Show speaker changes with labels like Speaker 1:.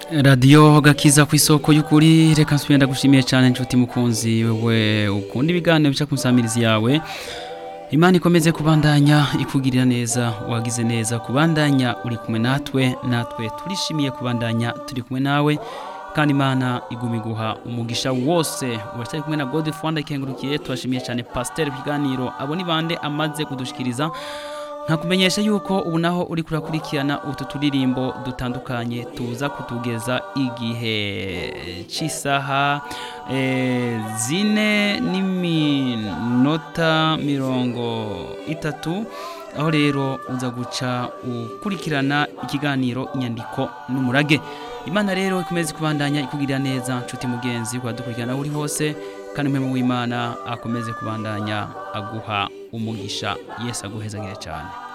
Speaker 1: radiyo gakiza ku isoko y'ukuri reka nsubire ndagushimiye cyane inshuti mukunzi wewe ukunda ibiganiro bica ku nsamirizi yawe imana ikomeze kubandanya ikugirira neza wagize neza kubandanya uri kumwe natwe natwe turishimiye kubandanya turi kumwe nawe kandi imana iguma iguha umugisha wose uracyari kumwe na gode fwanda ikengurukiye turashimiye cyane pasiteri ku kiganiro abo ni bande amaze kudushikiriza nkakumenyesha yuko ubu naho uri kurakurikirana utu turirimbo dutandukanye tuza kutugeza igihe cy'isaha eh, zine n'iminota mirongo itatu aho rero uza guca ukurikirana ikiganiro inyandiko n'umurage imana rero ikomeze kubandanya ikugirira neza nshuti mugenzi dukurikirana aho uri hose kandi umwe w'imana akomeze kubandanya aguha umugisha yesu aguhezagire cyane